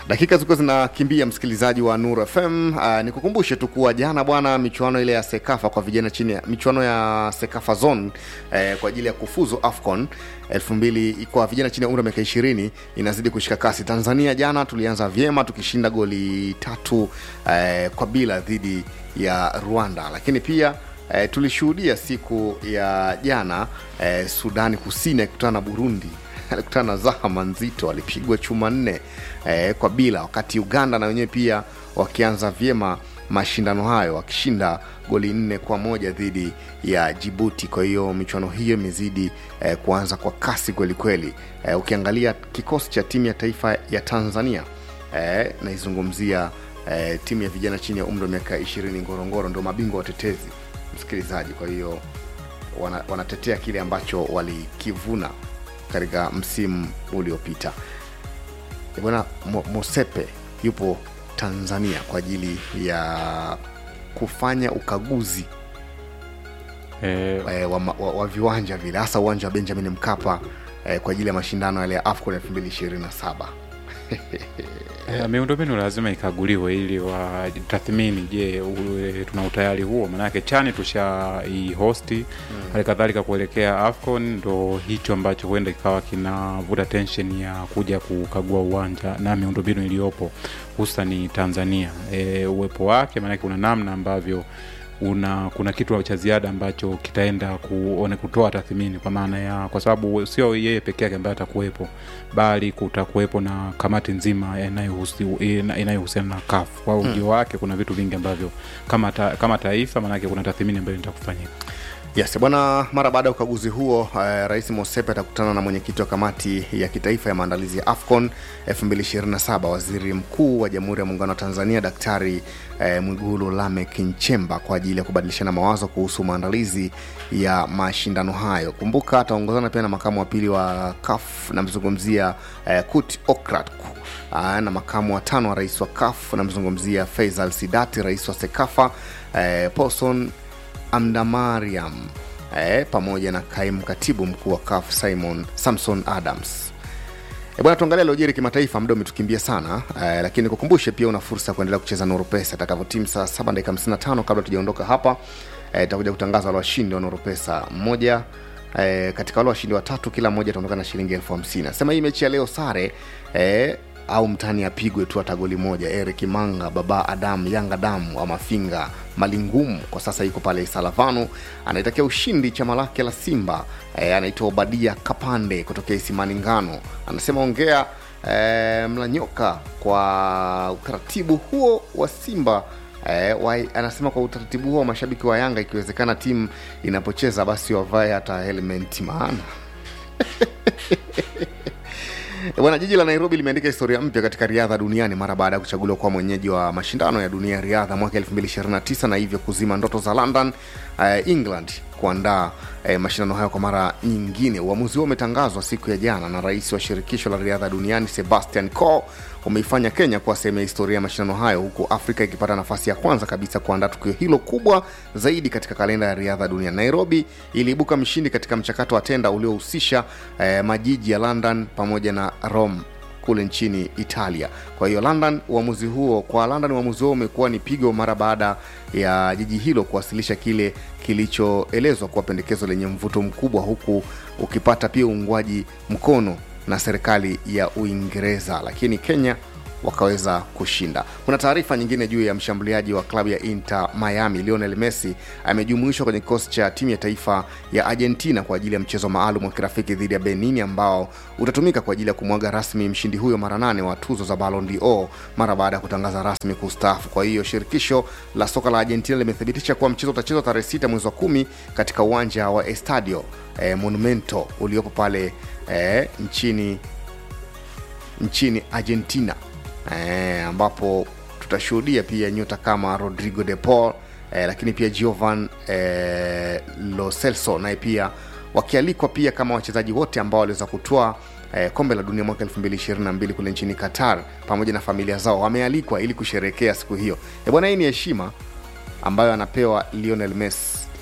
dakika zilikuwa zinakimbia msikilizaji wa Nur FM. Uh, nikukumbushe tu kuwa jana bwana, michuano ile ya Sekafa kwa vijana chini ya michuano ya Sekafa Zone eh, kwa ajili ya kufuzu AFCON 2000 kwa vijana chini ya umri wa miaka 20 inazidi kushika kasi. Tanzania jana tulianza vyema tukishinda goli tatu eh, kwa bila dhidi ya Rwanda, lakini pia eh, tulishuhudia siku ya jana eh, Sudani Kusini akikutana na Burundi alikutana na zahama nzito, alipigwa chuma nne eh, kwa bila, wakati Uganda na wenyewe pia wakianza vyema mashindano hayo wakishinda goli nne kwa moja dhidi ya Jibuti. Kwa hiyo michuano hiyo imezidi eh, kuanza kwa kasi kweli kweli. Eh, ukiangalia kikosi cha timu ya taifa ya Tanzania eh, naizungumzia eh, timu ya vijana chini ya umri wa miaka ishirini Ngorongoro ndio mabingwa watetezi msikilizaji. Kwa hiyo wana, wanatetea kile ambacho walikivuna katika msimu uliopita. Eh, Bwana Mo- Mosepe yupo Tanzania kwa ajili ya kufanya ukaguzi Eh, eh, wa, ma- wa, wa viwanja vile hasa uwanja wa Benjamin Mkapa eh, kwa ajili ya mashindano yale ya AFCON 2027. eh, miundombinu lazima ikaguliwe ili watathmini, je, ule- tuna utayari huo? Maanake chani tushaihosti hali kadhalika kuelekea AFCON, ndo hicho ambacho huenda kikawa kinavuta tension ya kuja kukagua uwanja na miundombinu iliyopo hususani Tanzania. E, uwepo wake maanake kuna namna ambavyo una kuna kitu cha ziada ambacho kitaenda kuone kutoa tathmini kwa maana ya kwa sababu sio yeye peke yake ambaye atakuwepo bali kutakuwepo na kamati nzima inayohusi- ina- inayohusiana na CAF kwa ujio wake kuna vitu vingi ambavyo kama, ta, kama taifa maanake kuna tathmini ambayo itakufanyika Yes, bwana, mara baada ya ukaguzi huo eh, Rais Mosepe atakutana na mwenyekiti wa kamati ya kitaifa ya maandalizi ya AFCON 2027 Waziri Mkuu wa Jamhuri ya Muungano wa Tanzania Daktari eh, Mwigulu Lameck Nchemba kwa ajili ya kubadilishana mawazo kuhusu maandalizi ya mashindano hayo. Kumbuka ataongozana pia na makamu wa pili wa CAF, namzungumzia eh, Kut Okrat Aa, na makamu wa tano wa rais wa CAF namzungumzia Faisal Sidati, rais wa SEKAFA eh, Paulson Amdamariam eh, pamoja na kaimu katibu mkuu wa CAF Simon Samson Adams. E bwana, tuangalia lojeri kimataifa, muda umetukimbia sana eh, lakini kukumbushe pia una fursa ya kuendelea kucheza Nuru Pesa itakavyotimu saa 7 dakika 55 kabla tujaondoka hapa eh, itakuja kutangaza wale washindi wa Nuru Pesa mmoja eh, katika wale washindi watatu kila mmoja ataondoka na shilingi elfu hamsini. Nasema hii mechi ya leo sare eh, au mtani apigwe tu hata goli moja. Eric Manga, Baba Adam, Yanga Damu wa Mafinga Malingumu kwa sasa yuko pale Isalavanu, anaitakia ushindi chama lake la Simba. E, anaitwa Obadia Kapande kutokea Isimani Ngano, anasema ongea e, Mlanyoka kwa utaratibu huo wa Simba e, wa, anasema kwa utaratibu huo wa mashabiki wa Yanga, ikiwezekana timu inapocheza basi wavae hata helmet maana Bwana, jiji la Nairobi limeandika historia mpya katika riadha duniani mara baada ya kuchaguliwa kuwa mwenyeji wa mashindano ya dunia ya riadha mwaka 2029 na hivyo kuzima ndoto za London, uh, England kuandaa eh, mashindano hayo kwa mara nyingine. Uamuzi huo umetangazwa siku ya jana na rais wa shirikisho la riadha duniani Sebastian Coe, umeifanya Kenya kuwa sehemu ya historia ya mashindano hayo, huku Afrika ikipata nafasi ya kwanza kabisa kuandaa tukio hilo kubwa zaidi katika kalenda ya riadha duniani. Nairobi iliibuka mshindi katika mchakato wa tenda uliohusisha eh, majiji ya London pamoja na Rome kule nchini Italia. Kwa hiyo London, uamuzi huo kwa London, uamuzi huo umekuwa ni pigo mara baada ya jiji hilo kuwasilisha kile kilichoelezwa kuwa pendekezo lenye mvuto mkubwa, huku ukipata pia uungwaji mkono na serikali ya Uingereza, lakini Kenya wakaweza kushinda. Kuna taarifa nyingine juu ya mshambuliaji wa klabu ya Inter Miami Lionel Messi amejumuishwa kwenye kikosi cha timu ya taifa ya Argentina kwa ajili ya mchezo maalum wa kirafiki dhidi ya Benin ambao utatumika kwa ajili ya kumwaga rasmi mshindi huyo mara nane wa tuzo za Ballon d'Or mara baada ya kutangaza rasmi kustaafu. Kwa hiyo shirikisho la soka la Argentina limethibitisha kuwa mchezo utachezwa tarehe sita mwezi wa kumi katika uwanja wa Estadio eh, Monumento uliopo pale eh, nchini nchini Argentina eh, ambapo tutashuhudia pia nyota kama Rodrigo de Paul eh, lakini pia Giovan eh, Lo Celso naye pia wakialikwa pia kama wachezaji wote ambao waliweza kutoa eh, kombe la dunia mwaka 2022 kule nchini Qatar pamoja na familia zao wamealikwa ili kusherehekea siku hiyo. E bwana, hii ni heshima ambayo anapewa Lionel Messi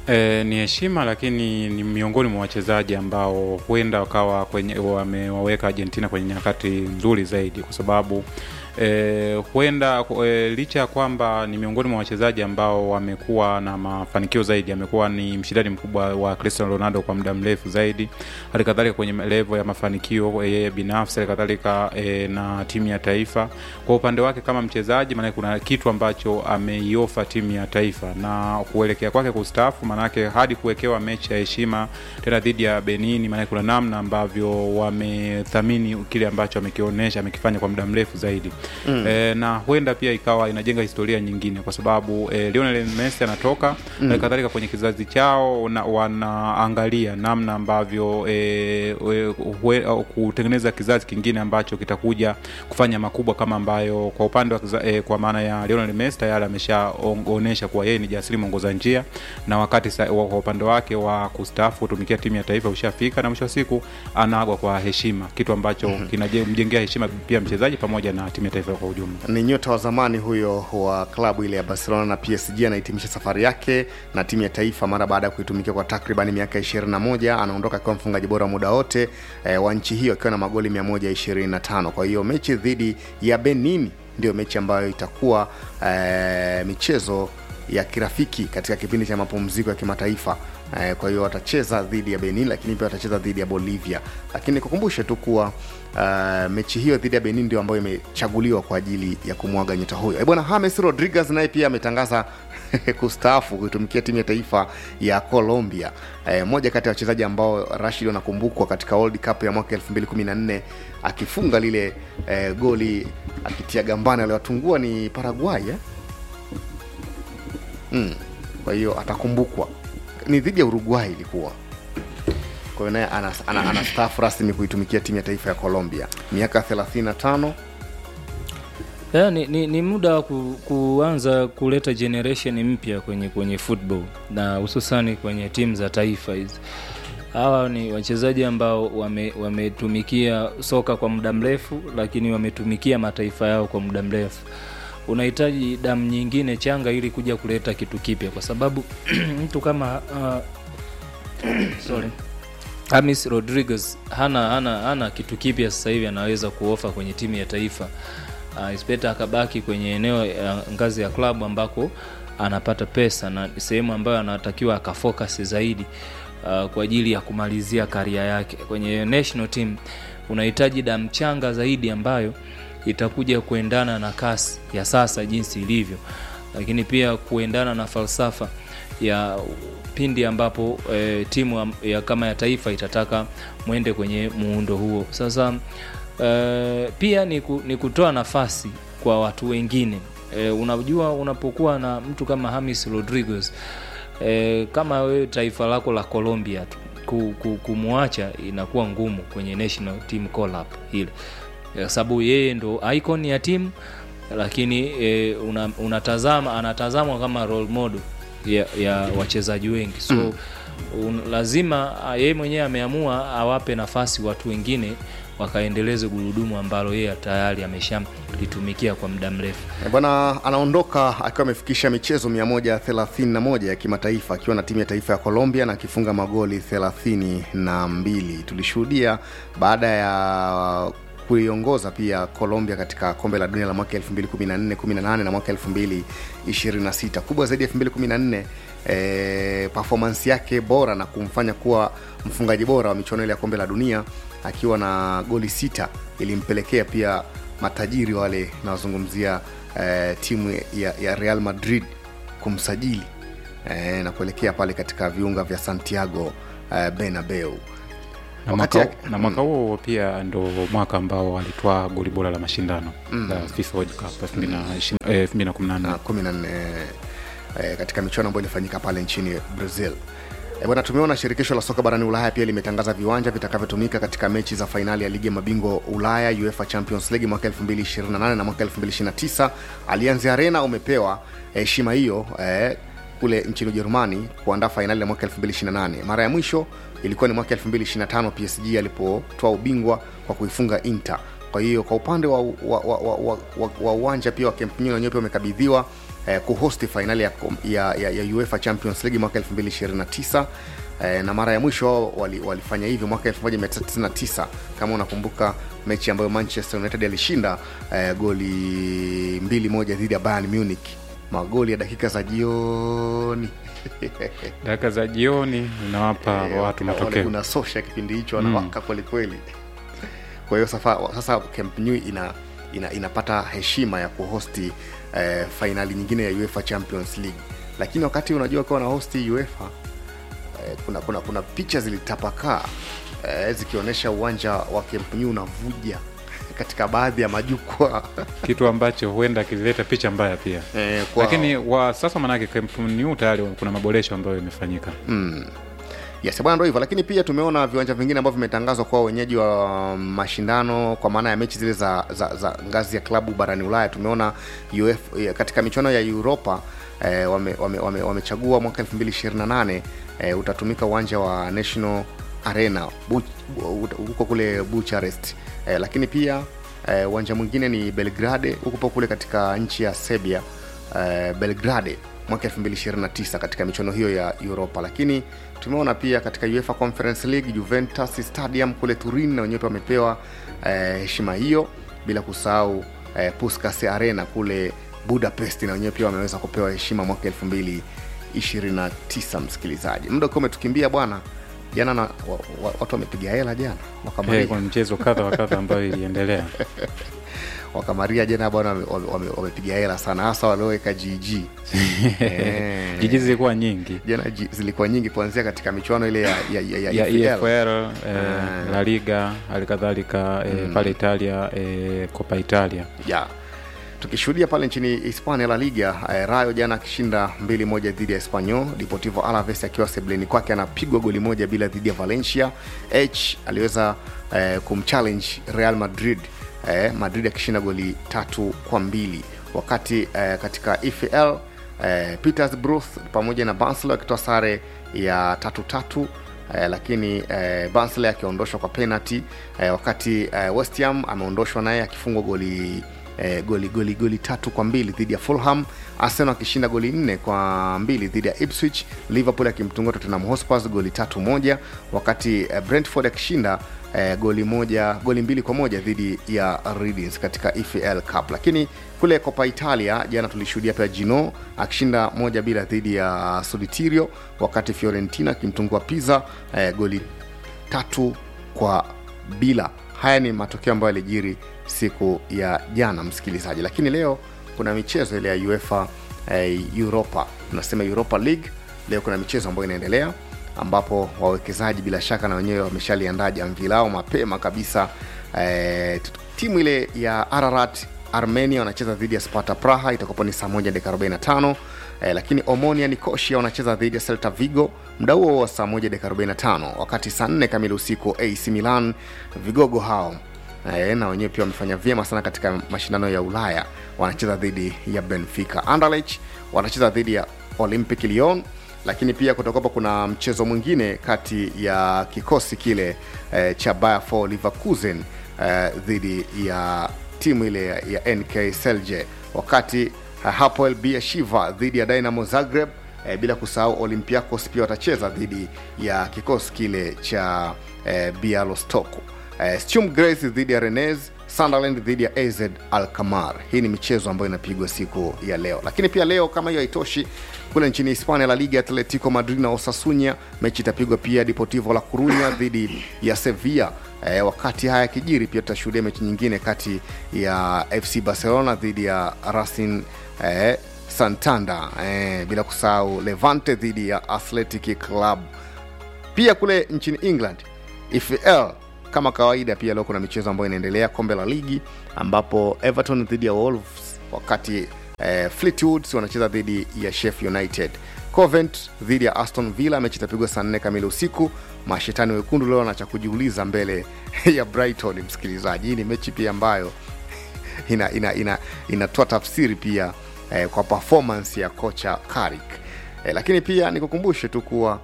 E, ni heshima lakini ni miongoni mwa wachezaji ambao huenda wakawa kwenye wamewaweka Argentina kwenye nyakati nzuri zaidi kwa sababu e, huenda e, licha ya kwamba ni miongoni mwa wachezaji ambao wamekuwa na mafanikio zaidi, amekuwa ni mshindani mkubwa wa Cristiano Ronaldo kwa muda mrefu zaidi, hali kadhalika kwenye level ya mafanikio yeye binafsi, hali kadhalika e, na timu ya taifa. Kwa upande wake kama mchezaji, maana kuna kitu ambacho ameiofa timu ya taifa na kuelekea kwake kustaafu, maanake hadi kuwekewa mechi ya heshima tena dhidi ya Benin, maanake kuna namna ambavyo wamethamini kile ambacho amekionyesha amekifanya kwa muda mrefu zaidi mm. E, na huenda pia ikawa inajenga historia nyingine kwa sababu e, Lionel Messi anatoka mm. kadhalika kwenye kizazi chao na, wanaangalia namna ambavyo e, e, kutengeneza kizazi kingine ambacho kitakuja kufanya makubwa kama ambayo kwa upande wa e, kwa maana ya Lionel Messi tayari ameshaonyesha kuwa yeye ni jasiri mwongoza njia na wakati sa, wa, kwa upande wake wa kustaafu kutumikia timu ya taifa ushafika na mwisho wa siku anaagwa kwa heshima, kitu ambacho mm-hmm. kinamjengea heshima pia mchezaji pamoja na timu ya taifa kwa ujumla. Ni nyota wa zamani huyo wa klabu ile ya Barcelona na PSG, anahitimisha safari yake na timu ya taifa mara baada ya kuitumikia kwa takriban miaka 21. Anaondoka akiwa mfungaji bora muda wote e, wa nchi hiyo akiwa na magoli 125. Kwa hiyo mechi dhidi ya Benin ndio mechi ambayo itakuwa e, michezo ya kirafiki katika kipindi cha mapumziko ya kimataifa. Eh, kwa hiyo watacheza dhidi ya Benin, lakini pia watacheza dhidi ya Bolivia. Lakini nikukumbushe tu kuwa uh, mechi hiyo dhidi ya Benin ndio ambayo imechaguliwa kwa ajili ya kumwaga nyota huyo. Eh, bwana James Rodriguez naye pia ametangaza kustaafu kuitumikia timu ya taifa ya Colombia. Eh, moja kati ya wachezaji ambao Rashid wanakumbukwa katika World Cup ya mwaka 2014 akifunga lile eh, goli akitia gambani aliwatungua ni Paraguay eh? Mm. Kwa hiyo atakumbukwa ni dhidi ya Uruguay ilikuwa. Kwa hiyo naye anastaafu ana, ana, ana rasmi kuitumikia timu ya taifa ya Colombia miaka 35. Yeah, ni, ni, ni muda wa ku, kuanza kuleta generation mpya kwenye kwenye football na hususani kwenye timu za taifa hizi. Hawa ni wachezaji ambao wametumikia wame soka kwa muda mrefu, lakini wametumikia mataifa yao kwa muda mrefu unahitaji damu nyingine changa ili kuja kuleta kitu kipya, kwa sababu mtu kama uh, sorry James Rodriguez hana, hana, hana kitu kipya sasa hivi anaweza kuofa kwenye timu ya taifa uh, ispeta akabaki kwenye eneo ya ngazi ya klabu ambako anapata pesa na sehemu ambayo anatakiwa akafocus zaidi uh, kwa ajili ya kumalizia karia yake kwenye national team. Unahitaji damu changa zaidi ambayo itakuja kuendana na kasi ya sasa jinsi ilivyo, lakini pia kuendana na falsafa ya pindi ambapo e, timu ya kama ya taifa itataka mwende kwenye muundo huo. Sasa e, pia ni, ku, ni kutoa nafasi kwa watu wengine e, unajua unapokuwa na mtu kama James Rodriguez e, kama wewe taifa lako la Colombia tu kumwacha inakuwa ngumu kwenye national team call up ile kwa sababu yeye ndo icon ya timu, lakini e, una, unatazama anatazamwa kama role model ya, ya wachezaji wengi so mm. un, lazima yeye mwenyewe ameamua awape nafasi watu wengine wakaendeleze gurudumu ambalo yeye tayari ameshalitumikia kwa muda mrefu. E bwana, anaondoka akiwa amefikisha michezo 131 ya kimataifa akiwa na timu ya taifa ya Colombia na akifunga magoli 32. Tulishuhudia baada ya kuiongoza pia Colombia katika kombe la dunia la mwaka 2014, 18 na mwaka 2026. Kubwa zaidi ya 2014 eh, performance yake bora na kumfanya kuwa mfungaji bora wa michuano ile ya kombe la dunia akiwa na goli sita ilimpelekea pia matajiri wale nawazungumzia eh, timu ya, ya Real Madrid kumsajili eh, na kuelekea pale katika viunga vya Santiago eh, Bernabeu na mwaka, na mwaka huo mm. pia ndo mwaka ambao walitwaa goli bora la mashindano mm. la FIFA World Cup 2014 eh, katika michuano ambayo ilifanyika pale nchini Brazil. E bwana, tumeona shirikisho la soka barani Ulaya pia limetangaza viwanja vitakavyotumika katika mechi za fainali ya ligi ya mabingwa Ulaya UEFA Champions League mwaka 2028 na mwaka 2029. Allianz Arena umepewa heshima eh, hiyo eh, kule nchini Ujerumani kuandaa fainali ya mwaka 2028. Mara ya mwisho ilikuwa ni mwaka 2025 PSG alipotoa ubingwa kwa kuifunga Inter kwa hiyo kwa upande wa wa, wa, wa, wa, wa, wa uwanja pia wa Camp Nou wenyewe pia wamekabidhiwa eh, kuhosti fainali ya, kom- ya, ya, ya UEFA Champions League mwaka 2029 eh, na mara ya mwisho wao wali, walifanya hivyo mwaka 1999 kama unakumbuka mechi ambayo Manchester United alishinda eh, goli mbili moja dhidi ya Bayern Munich magoli ya dakika za jioni dakika za jioni unawapa Eh, watu wale matokeo kuna sosha kipindi hicho wanawaka kweli kweli kwa hiyo sasa, sasa Camp Nou ina, ina, inapata heshima ya kuhosti eh, fainali nyingine ya UEFA Champions League lakini wakati unajua ukiwa na hosti UEFA eh, kuna, kuna, kuna picha zilitapakaa eh, zikionyesha uwanja wa Camp Nou unavuja katika baadhi ya majukwaa kitu ambacho huenda kilileta picha mbaya pia eh, kwa- lakini wa sasa manake Camp Nou tayari kuna maboresho ambayo yamefanyika Yes, bwana ndo hivyo, lakini pia tumeona viwanja vingine ambavyo vimetangazwa kwa wenyeji wa mashindano kwa maana ya mechi zile za, za, za ngazi ya klabu barani Ulaya. Tumeona UF, katika michuano ya Europa eh, wamechagua wame, wame, wamechagua mwaka 2028 eh, utatumika uwanja wa National Arena Bu- bu- huko kule Bucharest eh, lakini pia eh, uwanja mwingine ni Belgrade huko kule katika nchi ya Serbia eh, Belgrade mwaka 2029 katika michuano hiyo ya Europa, lakini tumeona pia katika UEFA Conference League Juventus Stadium kule Turin na wenyewe pia wamepewa eh, heshima hiyo, bila kusahau eh, Puskas Arena kule Budapest na wenyewe pia wameweza kupewa heshima mwaka 2029. Msikilizaji, muda ukiwa umetukimbia bwana, jana na, wa, wa, watu wamepiga hela jana wakamaria, hey, kuna mchezo kadha wa kadha ambayo iliendelea wakamaria jana bwana, wamepiga wame, wame wamepiga hela sana, hasa walioweka GG Eh. jiji zilikuwa nyingi jana ji- zilikuwa nyingi kuanzia katika michuano ile ya, ya, ya, ya, ya EFL. EFL eh, La Liga halikadhalika eh, pale Italia eh, Copa Italia ya tukishuhudia pale nchini Hispania La Liga eh, Rayo jana akishinda mbili moja dhidi ya Espanyol, Deportivo Alaves akiwa sebleni kwake anapigwa goli moja bila dhidi ya Valencia. H aliweza eh, kumchallenge Real Madrid eh, Madrid akishinda goli tatu kwa mbili wakati eh, katika EFL eh, Petersburg pamoja na Barnsley akitoa sare ya tatu tatu eh, lakini eh, Barnsley akiondoshwa kwa penalty eh, wakati eh, West Ham ameondoshwa naye akifungwa goli eh, goli goli goli tatu kwa mbili dhidi ya Fulham, Arsenal akishinda goli nne kwa mbili dhidi ya Ipswich, Liverpool akimtunga Tottenham Hotspur goli tatu moja, wakati eh, Brentford akishinda eh, goli moja goli mbili kwa moja dhidi ya Reading katika EFL Cup. Lakini kule Copa Italia jana tulishuhudia pia Gino akishinda moja bila dhidi ya Solitirio, wakati Fiorentina akimtungua Pisa eh, goli tatu kwa bila. Haya ni matokeo ambayo yalijiri siku ya jana, msikilizaji. Lakini leo kuna michezo ile ya UEFA eh, Europa, tunasema Europa League. Leo kuna michezo ambayo inaendelea ambapo wawekezaji bila shaka na wenyewe wameshaliandaa jamvi lao mapema kabisa. Eh, t- timu ile ya Ararat Armenia wanacheza dhidi ya Sparta Praha, itakuwapo ni saa moja dakika 45 eh, lakini Omonia Nicosia wanacheza dhidi ya Celta Vigo muda huo wa saa moja dakika 45, wakati saa 4 kamili usiku AC Milan vigogo hao eh, na wenyewe pia wamefanya vyema sana katika mashindano ya Ulaya, wanacheza dhidi ya Benfica. Anderlecht wanacheza dhidi ya Olympic Lyon lakini pia kutakuwapo kuna mchezo mwingine kati ya kikosi kile eh, cha Bayer 4 Leverkusen eh, dhidi ya timu ile ya, ya NK Celje, wakati eh, Hapoel Beersheva dhidi ya Dynamo Zagreb eh, bila kusahau Olympiacos pia watacheza dhidi ya kikosi kile cha eh, Bialostok. Eh, Sturm Graz dhidi ya Rennes, Sunderland dhidi ya AZ Alkmaar. Hii ni michezo ambayo inapigwa siku ya leo, lakini pia leo kama hiyo haitoshi, kule nchini Hispania, La Liga, Atletico Madrid na Osasuna, mechi itapigwa pia Deportivo La Corunya dhidi ya Sevilla. Eh, wakati haya yakijiri, pia tutashuhudia mechi nyingine kati ya FC Barcelona dhidi ya Racing eh, Santander eh, bila kusahau Levante dhidi ya Athletic Club pia kule nchini England EFL kama kawaida, pia leo kuna michezo ambayo inaendelea, kombe la ligi ambapo Everton dhidi ya Wolves, wakati eh, Fleetwood wanacheza dhidi ya Sheffield United. Covent dhidi ya Aston Villa, mechi itapigwa saa nne kamili usiku. Mashetani wekundu leo na cha kujiuliza mbele ya Brighton. Msikilizaji, hii ni mechi pia ambayo ina ina ina inatoa tafsiri pia eh, kwa performance ya kocha Carrick eh, lakini pia nikukumbushe tu kuwa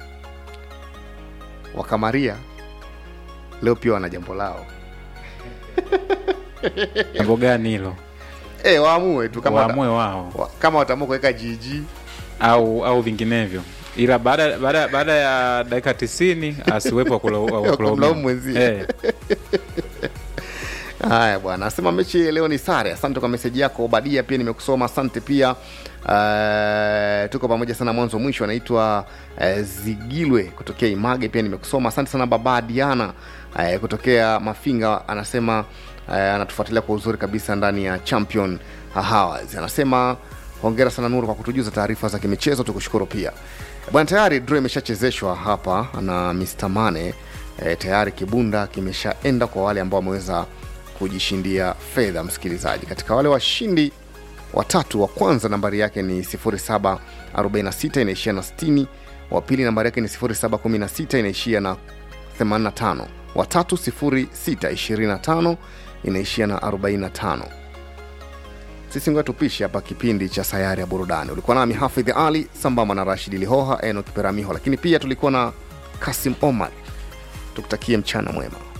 wakamaria leo pia wana jambo lao jambo gani hilo e, waamue tu kama waamue wao wa, kama wataamua kuweka jiji au au vinginevyo ila baada baada baada ya dakika tisini asiwepo wa kula- wa Ya kulaumiwa. kumlaumu mwenzie. Eh, haya bwana asema mechi leo ni sare asante kwa meseji yako obadia pia nimekusoma asante pia uh, tuko pamoja sana mwanzo mwisho anaitwa uh, zigilwe kutokea image pia nimekusoma asante sana baba diana uh, kutokea mafinga anasema uh, anatufuatilia kwa uzuri kabisa ndani ya champion hours anasema hongera sana nuru kwa kutujuza taarifa za kimichezo tukushukuru pia bwana tayari draw imeshachezeshwa hapa na Mr. Mane e, tayari kibunda kimeshaenda kwa wale ambao wameweza kujishindia fedha msikilizaji katika wale washindi watatu wa kwanza nambari yake ni 0746 inaishia na 60 wa pili nambari yake ni 0716 inaishia na 85 watatu 0625 inaishia na 45 sisi ngoja tupishe hapa kipindi cha sayari ya burudani ulikuwa nami hafidh ali sambamba na rashidi lihoha enok peramiho lakini pia tulikuwa na kasim omar tukutakie mchana mwema